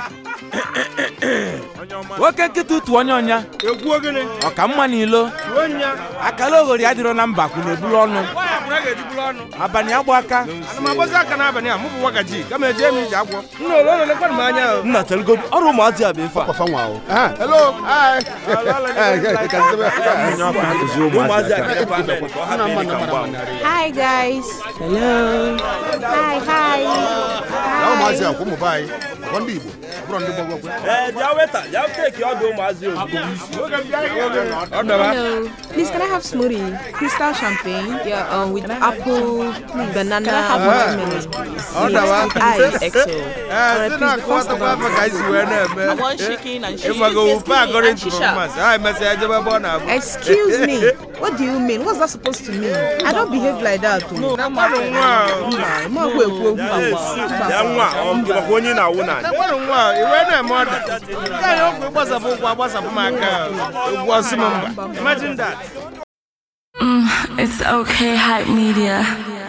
nwoke nkịta ụtụ onye ọnya egwu ogene ọka mma n'ilo ruo nya akala oghori adịrọ na mba kwụ na-ebulu ọnụ nwaanyị akwụna ga-ejiburu ọnụ abalị agba aka ana m agbazi aka n'abalị a mụ bụ wagaji kama eje m ije agwọ nna ole ole lekwanụ m anya o nna telgodu ọrụ ụmụazị a bụ ife a Papa nwa o. Ah, hello. Hi. Eh, ka nzebe. ụmụazị a ga-efe ame ka ọ hapụ ịdị ka mgba Hi guys. Hello. Hi, hi. Na ụmụazị a kwa ụmụ be anyị. Ọkwa ndị Igbo. ọ bụrụ ndị gbọgbọgwe. ee bịa weta bịa teki ọdụ ụmụazị ozugbo ọ dọba Hello. Please, can I have smoothie? Crystal champagne. Yeah, um, with apple, banana, watermelon, please. ọ dọba Ice. ee ndị na-akọwatakwa afọ ka anyị si wee na-eme want chicken and cheese. ịgbago wupe agọrọ and ntụ shisha. performance ha emesịa ejebe ebe ọ na-abụ Excuse me. What do you mean? What's that supposed to mean? I don't behave like that. oh. na mmadụ nwa a, Ma ekwu ekwu okwu. bịa nwa ọ gịwakwa onye na-awụ na na mmadụ nwa a, iwe na-eme ọda nke anyị ọkwa ịgbasapụ ụkwụ agbasapụ m aka egwu ọsị m mba imagine that It's okay, hype media.